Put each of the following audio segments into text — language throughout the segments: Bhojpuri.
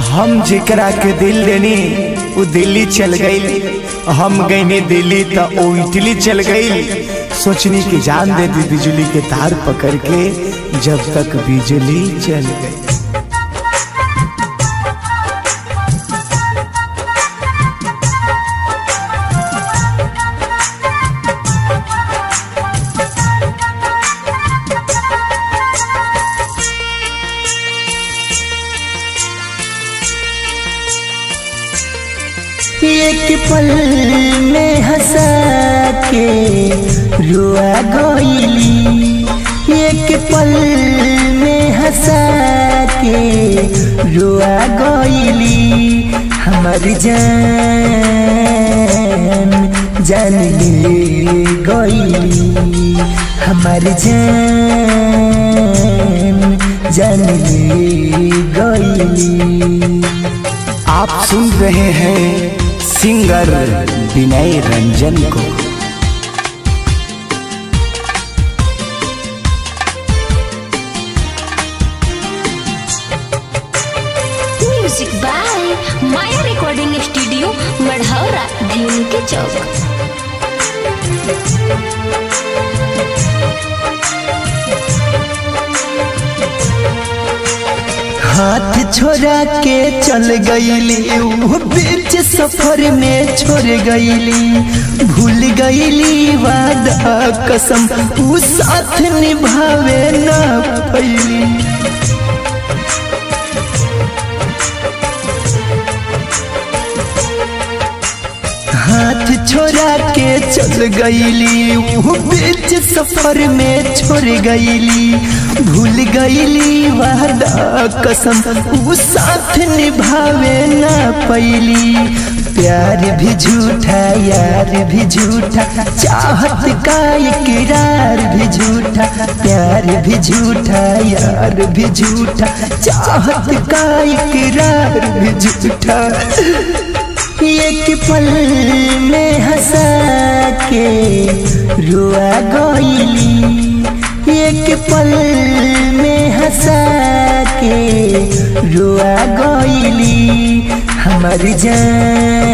हम जेकरा के दिल देनी वो दिल्ली चल गई हम गईनी दिल्ली तो वो इटली चल गई सोचनी की जान दे दी बिजली के तार पकड़ के जब तक बिजली चल गई एक पल में हंसा के रुआ गईली एक पल में हंसा के रुआ गईली हमर जान जान ले गईली हमर जान जान ले गईली आप सुन रहे हैं सिंगर विनय रंजन को music by Maya recording studio Marhaura भीम के चौक हाथ छोड़ा के चल गईली वो बीच सफर में छोड़ गईली भूल गईली वादा कसम ऊ साथ निभावे ना पैली हाथ छोड़ा के चल गईली वो बीच सफर में छोड़ गईली भूल गईली वादा कसम वो साथ निभावे ना पैली प्यार भी झूठा यार भी झूठा चाहत का इकरार भी झूठा प्यार भी झूठा यार भी झूठा चाहत का इकरार भी झूठा एक पल में हंसा के रुआ गईली एक पल में हंसा के रुआ गईली हमर जान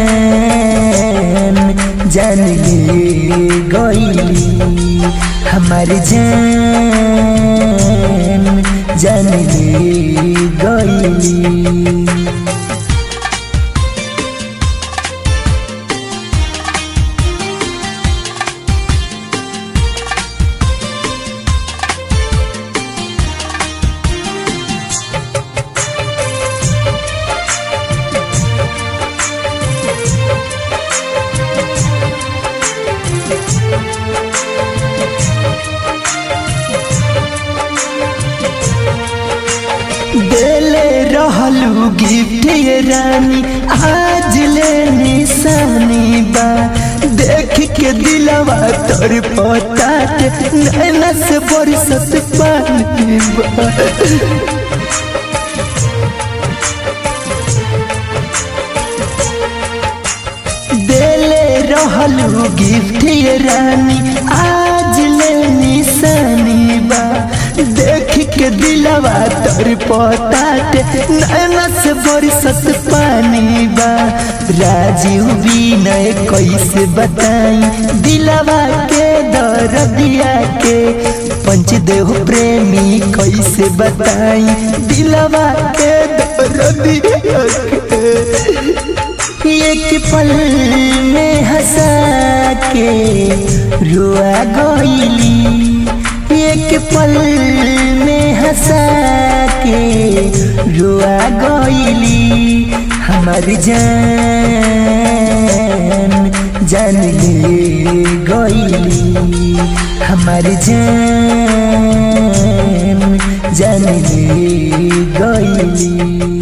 जान ले गईली हमर जान जान ले गईली देले रहलू गिफ्ट ये रानी आज ले निशानी बा देख के दिलवा तोर पता नैना से बरसत पानी बा देले रहलू गिफ्ट ये रानी आज ले निशानी बा देख के दिलवा तोर पतात नैना से बरसत पानी बा राजीव विनय कैसे बताई दिलवा के दर्दिया के पंचदेव प्रेमी कैसे बताई दिलवा के दर्दिया के एक पल में हंसा के रुआ गईली एक पल में हंसा के रुआ गईली हमर जान जान ले गईली हमर जान जान ले गईली